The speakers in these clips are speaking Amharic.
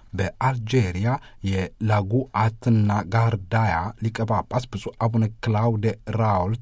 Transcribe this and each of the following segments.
በአልጄሪያ የላጉአትና ጋርዳያ ሊቀ ጳጳስ ብፁዕ አቡነ ክላውድ ራውልት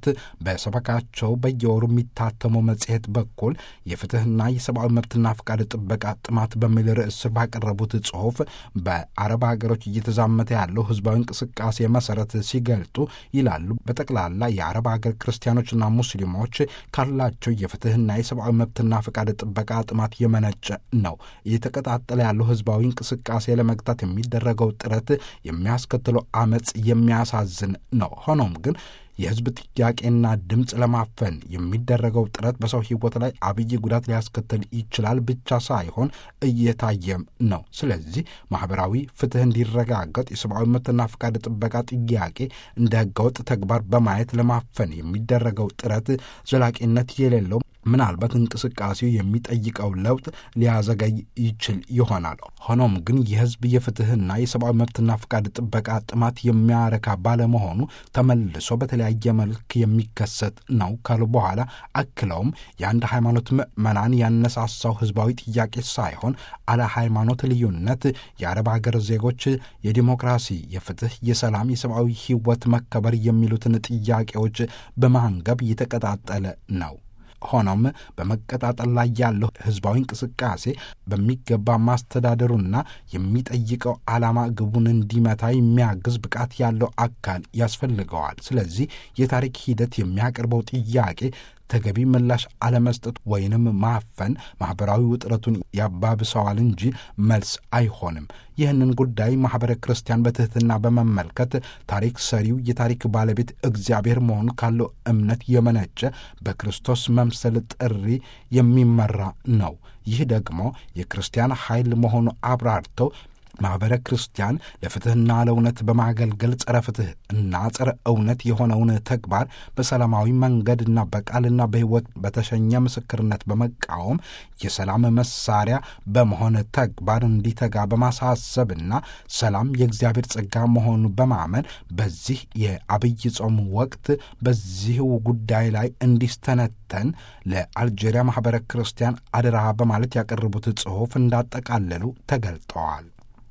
በሰበካቸው በየወሩ የሚታተመው መጽሔት በኩል የፍትህና የሰብአዊ መብትና ፈቃድ ጥበቃ ጥማት በሚል ርዕስ ስር ባቀረቡት ጽሑፍ በአረብ ሀገሮች እየተዛመተ ያለው ህዝባዊ እንቅስቃሴ መሰረት ሲገልጡ ይላሉ። በጠቅላላ የአረብ ሀገር ክርስቲያኖችና ሙስሊሞች ካላቸው የፍትህና የሰብአዊ መብትና ፈቃድ ጥበቃ ጥማት የመነጨ ነው። እየተቀጣጠለ ያለው ህዝባዊ እንቅስቃሴ ለመግታት የሚደረገው ጥረት የሚያስከትለው አመፅ የሚያሳዝን ነው። ሆኖም ግን የህዝብ ጥያቄና ድምፅ ለማፈን የሚደረገው ጥረት በሰው ህይወት ላይ አብይ ጉዳት ሊያስከትል ይችላል ብቻ ሳይሆን እየታየም ነው። ስለዚህ ማህበራዊ ፍትህ እንዲረጋገጥ የሰብአዊ መብትና ፈቃድ ጥበቃ ጥያቄ እንደ ህገወጥ ተግባር በማየት ለማፈን የሚደረገው ጥረት ዘላቂነት የሌለው ምናልባት እንቅስቃሴው የሚጠይቀው ለውጥ ሊያዘገይ ይችል ይሆናል። ሆኖም ግን የህዝብ የፍትህና የሰብአዊ መብትና ፈቃድ ጥበቃ ጥማት የሚያረካ ባለመሆኑ ተመልሶ በተለያየ መልክ የሚከሰት ነው ካሉ በኋላ አክለውም የአንድ ሃይማኖት ምዕመናን ያነሳሳው ህዝባዊ ጥያቄ ሳይሆን አለ ሃይማኖት ልዩነት የአረብ ሀገር ዜጎች የዲሞክራሲ፣ የፍትህ፣ የሰላም፣ የሰብአዊ ህይወት መከበር የሚሉትን ጥያቄዎች በማንገብ እየተቀጣጠለ ነው። ሆኖም በመቀጣጠል ላይ ያለው ህዝባዊ እንቅስቃሴ በሚገባ ማስተዳደሩና የሚጠይቀው ዓላማ ግቡን እንዲመታ የሚያግዝ ብቃት ያለው አካል ያስፈልገዋል። ስለዚህ የታሪክ ሂደት የሚያቀርበው ጥያቄ ተገቢ ምላሽ አለመስጠት ወይንም ማፈን ማኅበራዊ ውጥረቱን ያባብሰዋል እንጂ መልስ አይሆንም። ይህንን ጉዳይ ማኅበረ ክርስቲያን በትሕትና በመመልከት ታሪክ ሰሪው የታሪክ ባለቤት እግዚአብሔር መሆኑ ካለው እምነት የመነጨ በክርስቶስ መምሰል ጥሪ የሚመራ ነው። ይህ ደግሞ የክርስቲያን ኃይል መሆኑ አብራርተው ማኅበረ ክርስቲያን ለፍትሕና ለእውነት በማገልገል ጸረ ፍትሕ እና ጸረ እውነት የሆነውን ተግባር በሰላማዊ መንገድና በቃልና በሕይወት በተሸኘ ምስክርነት በመቃወም የሰላም መሳሪያ በመሆን ተግባር እንዲተጋ በማሳሰብና ሰላም የእግዚአብሔር ጸጋ መሆኑ በማመን በዚህ የአብይ ጾም ወቅት በዚሁ ጉዳይ ላይ እንዲስተነተን ለአልጄሪያ ማኅበረ ክርስቲያን አደራ በማለት ያቀረቡት ጽሑፍ እንዳጠቃለሉ ተገልጠዋል።